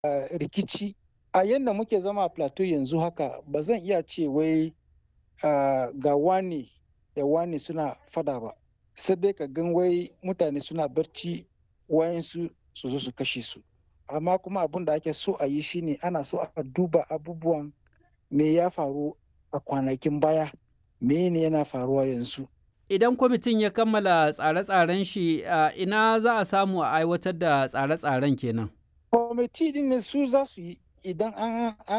rikici a yadda muke zama a plateau yanzu haka ba zan iya ce wai ga wani da wani suna fada ba sai dai ka gan wai mutane suna barci wayansu su zo su kashe su amma kuma abin da ake so a yi shine ana so a duba abubuwan me ya faru a kwanakin baya me ne yana faruwa yanzu idan kwamitin ya kammala tsare-tsaren shi ina za a samu a aiwatar da tsare-tsaren kenan kwamiti din ne su za su yi idan an